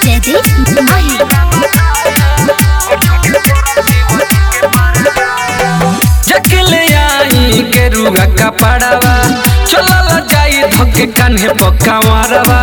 जयदीप माही जकले आई के रुगा कपड़वा चलल जाई धके कान्हे पक्का मारवा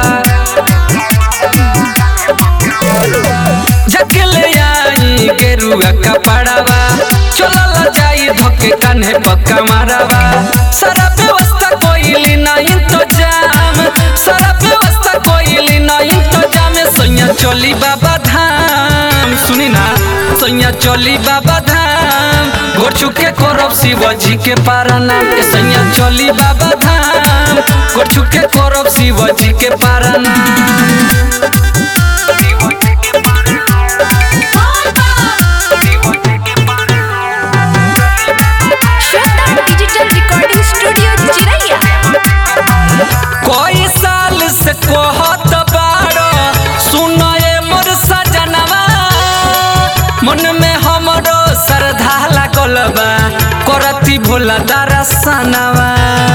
जकले आई के रुगा कपड़वा चलल जाई धके कान्हे पक्का मारवा सारा व्यवस्था कोइली ना इंतजाम सारा व्यवस्था कोइली ना इंतजाम सैया चली बाबा धाम सुनी ना सैया चली बाबा धाम गोर चुके करब शिवजी के पाराना के सैया चली बाबा धाम गोर चुके करब शिवजी के पाराना श्वेता डिजिटल रिकॉर्डिंग स्टूडियो चिरैया कोई साल से कहत बाड़ो सुनए मोर सजनवा मन में हमरो श्रद्धा लागल बा करती भोला दरसनवा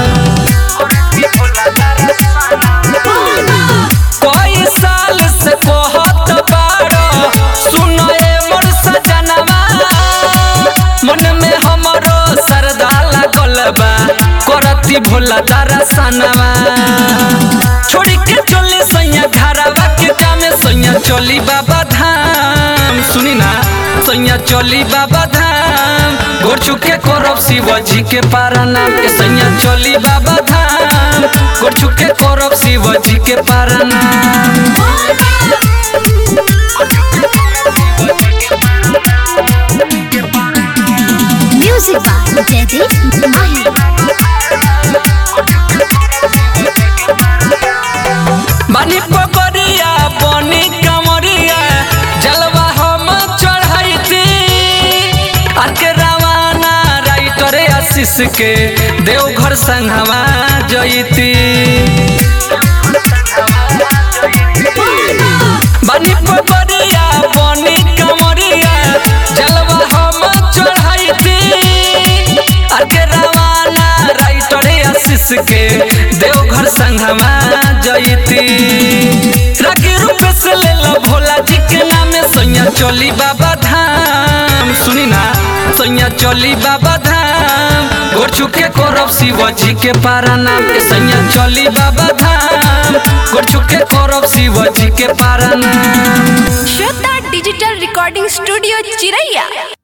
कोई साल से कहत बाड़ो सुनए मोर सजनवा मन में हमरो श्रद्धा लागल बा करती भोला दरसनवा छोड़ी के चली सैया घरवा के जामे सैया चली बाबा धाम सुनी ना सैया चली बाबा धाम गोर चुके करब शिवजी के पाराना के सैया चली बाबा धाम गोर चुके करब शिवजी के पाराना म्यूजिक बाय जयदीप माही बानी पकड़िया बनी कमरिया जलवा हम चढ़ाइती आके रवाना राइटर आशीष के देवघर संघवा जइती बानी पकड़िया बनी कमरिया जलवा हम चढ़ाइती आके रवाना राइटर आशीष के देवघर संघवा जइती राखी रूप से ले लो भोला जी के नामे सैया चली बाबा धाम सुनी ना सैया चली बाबा धाम गोर चुके करब शिवजी के पाराना के सैया चली बाबा धाम गोर चुके करब शिवजी के पाराना श्वेता डिजिटल रिकॉर्डिंग स्टूडियो चिरैया